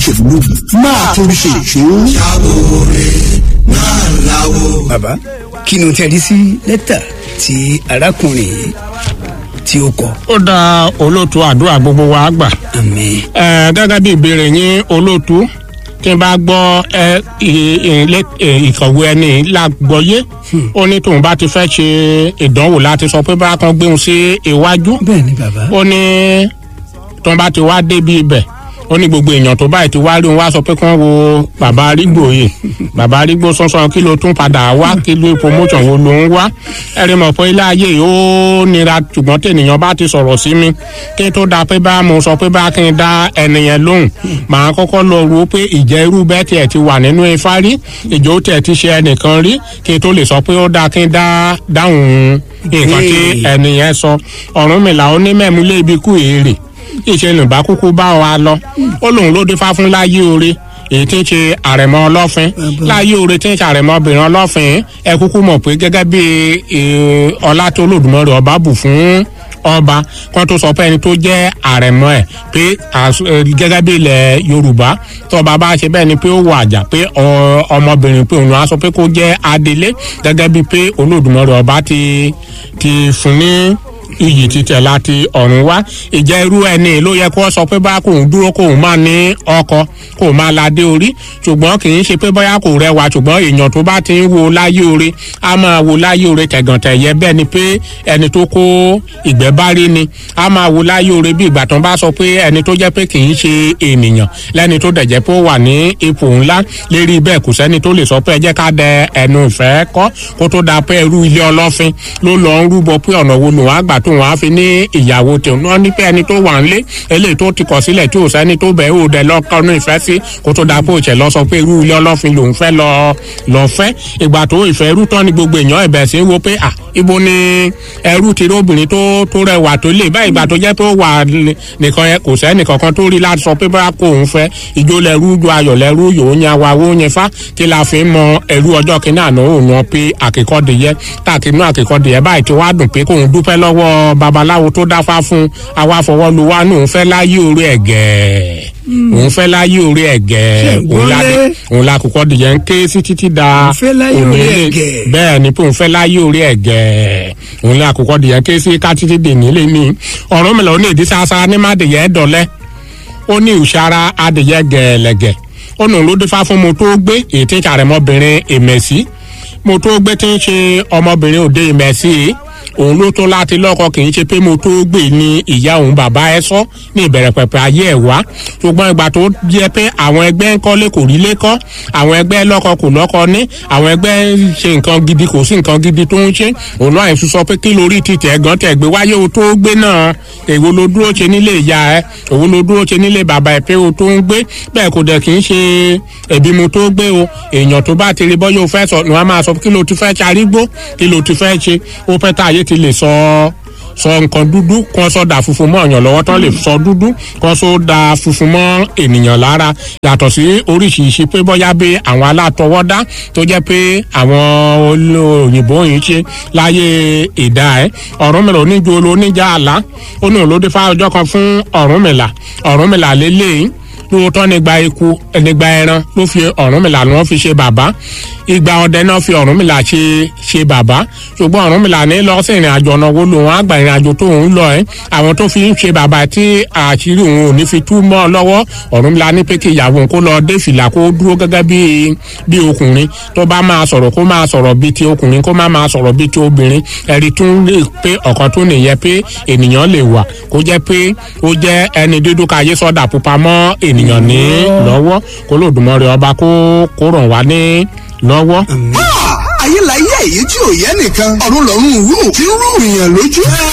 ìjẹ̀bú máa torí ṣe ìṣó. bàbá kí ni o tẹ́ rí sí lẹ́tà tí arákùnrin yìí tí ó kọ. ó dá olóòtú àdúrà gbogbo wa gbà. àmì ẹ gẹ́gẹ́ bí ìbéèrè yín olóòtú tí n bá gbọ́ ẹ ì- ì- ì- ìkọ̀wé ẹni lágbọ́yé ó ní tóun bá ti fẹ́ ṣe ìdánwò láti sọ pé bá kan gbéhùn sí iwájú bẹ́ẹ̀ ni bàbá. ó ní tóun bá ti wá débi ibẹ̀ ó ní gbogbo èèyàn tó báyìí ti wá rí òun wá sọ pé kí wọ́n wo bàbá arígbò yìí bàbá arígbò sọ́sọ́ kí ló tún padà wá kí ló promotion wo ló ń wá ẹ̀rí mọ̀ pé ilé ayé yìí ó nira ṣùgbọ́n tènìyàn bá ti sọ̀rọ̀ sí mi kí n tó da pé bá mo sọ pé bá kí n dá ẹnìyẹn lóhùn màá kọ́kọ́ lọ ro pé ìjẹ́ irú bẹ́ẹ̀ tiẹ̀ ti wà nínú ifá rí ìjọ tiẹ̀ ti ṣe ẹnìkan rí kí n tó lè sọ pé ó dáa kí n dá dáhùn nǹkan tí Ìbéèrè. ẹnìyẹn sọ Ọ̀rúnmìlà ó ní mẹ́mú lé ibi kú èrè ìṣẹ̀lẹ̀ bá kúkú bá wa lọ ó lóun ló dé fá fún láyé oore èyí tí ń ṣe àrẹ̀mọ ọlọ́fin láyé oore tí ń ṣe àrẹ̀mọ obìnrin ọlọ́fin ẹ kúkú mọ̀ pé gẹ́gẹ́ bí eh, ọlá tó lòdùmọ̀rẹ́ ọba bù fún ọba kan tó sọ pé ẹni tó jẹ́ àrẹ̀mọ ẹ̀ pé as- eh, gẹ́gẹ́ bí ilẹ̀ yorùbá tọba bá ṣe bẹ́ẹ̀ ni pé ó wọ àjà pé ọ- ọmọbìnrin pé òun á sọ pé kó jẹ́ adelé gẹ́gẹ́ bí pé olódùmọ̀rẹ́ ọba ti ti fún ní iyì títẹ̀ láti ọ̀run wá ìjẹ́ irú ẹni ló yẹ kó sọ pé bá kóun dúró kóun máa ní ọkọ kóun máa ládé orí ṣùgbọ́n kì í ṣe pé bóyá kò rẹwà ṣùgbọ́n èèyàn tó bá ti ń wo láyé oore á máa wo láyé oore tẹ̀gàntẹ̀yẹ bẹ́ẹ̀ ni pé ẹni tó kó ìgbẹ́ bá rí ni á máa wo láyé oore bí ìgbà tán bá sọ pé ẹni tó jẹ́ pé kì í ṣe ènìyàn lẹ́ni tó dẹ̀ jẹ́ pé ó wà ní ipò ńlá lérí bẹ́ẹ̀ kò sẹ́ni tó lè sọ pé ẹ jẹ́ ká dẹ ẹnu ìfẹ́ kọ́ kó tó da pé irú ilé ọlọ́fin ló lọ ń rúbọ pé ọ̀nà wo lòun á gbà tó wọn á fi ní ìyàwó tòun náà ní pé ẹni tó wà ńlé eléyìí tó ti kọ̀ sílẹ̀ tí ò sẹ́ni tó bẹ̀ ò dẹ̀ lọ́kọ́nú ìfẹ́ sí kó tó da pé òṣè lọ sọ pé irú ilé ọlọ́fin lòun fẹ́ lọ lọ fẹ́ ìgbà tó ìfẹ́ irú tán ni gbogbo èèyàn ẹ̀bẹ̀ sí wo pé à ibo ni ẹrú ti rí obìnrin tó tó rẹwà tó lè báyìí ìgbà tó jẹ́ pé ó wà nìkan yẹn kò sẹ́ni kankan tó rí láti sọ pé bá kó òun fẹ́ ìjó lẹ́rú ju ayọ̀ lẹ́rú yòó yan wa wó yan fa tí la fi ń mọ ẹrú ọjọ́ kìíní àná òun yan pé àkìkọ́dìyẹ tàkínú àkìkọ́dìyẹ báyìí tí wàá dùn pé kóun dúpẹ́ lọ́wọ́ babaláwo tó dáfá fún àwa fọwọ́ lu wa nù ń fẹ́ láyé orí ẹ̀gẹ́ òun fẹ́ láyé orí ẹ̀gẹ́ Ṣé òun la ìgbọ́lé? òun la kìkọ́dìyẹ ń ké sí títí da Òun fẹ́ láyé òní orí lè- ẹ̀gẹ́. bẹ́ẹ̀ ni pé òun fẹ́ láyé orí ẹ̀gẹ́ òun la kìkọ́dìyẹ ké sí ká títí dè nílé ní ọ̀rọ̀ mi lọ ní ìdí sáásá ní má dìyẹ dọ̀lẹ́ ó ní ìṣara adìyẹ gẹ̀ẹ́lẹ̀gẹ̀ ó nù ló dífá fún mo tó gbé èyí tí ń ṣàrẹ̀mọ́bìnrin ìmẹ̀sí mo tó gbé tí ń ṣe ọmọbìnrin òde ìmẹ̀sí òun ló tó láti lọ́kọ kì í ṣe pé mo tó gbé ní ìyá òun bàbá ẹ sọ ní ìbẹ̀rẹ̀ pẹ̀pẹ̀ ayé ẹ̀ wá ṣùgbọ́n ìgbà tó jẹ́ pé àwọn ẹgbẹ́ ń kọ́lé kò rí lé kọ́ àwọn ẹgbẹ́ lọ́kọ kò lọ́kọ ní àwọn ẹgbẹ́ ń ṣe nǹkan gidi kò sí nǹkan gidi tó ń ṣe òun náà ẹ̀ fi sọ pé kí lórí ti tẹ̀ gan tẹ̀ gbé wáyé o tó gbé náà èwo ló dúró ṣe nílé ìyá ẹ òun ló dúró ṣe nílé bàbá ẹ pé o tó ń gbé bẹ́ẹ̀ kò dẹ̀ kì í ṣe ẹ̀bí mo tó gbé o èèyàn tó bá ti rí bọ́ yóò fẹ́ sọ ni wọ́n máa sọ kí ló ti fẹ́ ṣarígbó kí ló ti fẹ́ ṣe ó pẹ́ tá ayé ti lè sọ sọ nǹkan dúdú kan sọ da funfun mọ́ ọ̀yàn lọ́wọ́ tán lè sọ dúdú kan sọ da funfun mọ́ ènìyàn lára yàtọ̀ sí oríṣiríṣi pé bóyá bí àwọn alátọwọ́dá tó jẹ́ pé àwọn olóyìnbó yìí ṣe láyé ìdá ẹ̀ ọ̀rúnmìlà oníjó oníjà àlá ó ní òun ló dé fá ọjọ́ kan fún ọ̀rúnmìlà ọ̀rúnmìlà lélẹ́yìn lóòótọ́ nígbà eku nígbà ẹran ló fi ọ̀rúnmìlà ni wọ́n fi ṣe bàbá ìgbà ọdẹ náà fi ọ̀rúnmìlà ṣe ṣe bàbá ṣùgbọ́n ọ̀rúnmìlà ní lọ sí ìrìn àjò ọ̀nà wo lòun àgbà ìrìn àjò tó ń lọ ẹ́ àwọn tó fi ń ṣe bàbá tí àṣírí òun ò ní fi tú mọ́ ọ lọ́wọ́ ọ̀rúnmìlà ní pé kí ìyàwó òun kó lọ dé fìlà kó dúró gẹ́gẹ́ bí bí ọkùnrin tó bá máa sọ̀rọ̀ kó máa sọ̀rọ̀ bíi ti ọkùnrin kó má máa sọ̀rọ̀ bíi ti obìnrin ẹ̀rí tún lè pé ọ̀kan tó nìyẹn pé ènìyàn lè wà kó jẹ́ pé ó jẹ́ ẹni dúdú káyé sọ́dà pupa mọ́ ènìyàn ní lọ́wọ́ kó lòdùmọ̀rẹ́ ọba kó kó ràn wá ní lọ́wọ́. ayé la yẹ èyí tí ò yẹ nìkan ọ̀run lọ́run rú tí ń rú ìyàn lójú.